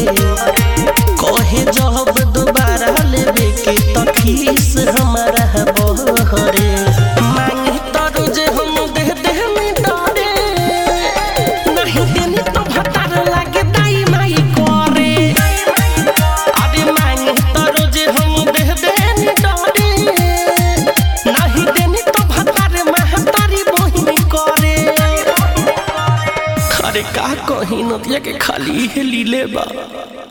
कहे जब दोबारा लेवे के त खीस हमारा बहरे मांगे त रोज हम दे दे में डरे नहीं देनी तो भतार लागे दाई माई करे अरे मांगे त रोज हम दे दे में डरे नहीं देनी तो भतार महतारी बहिनी करे अरे का कहीं नदिया के खाली है लीले बा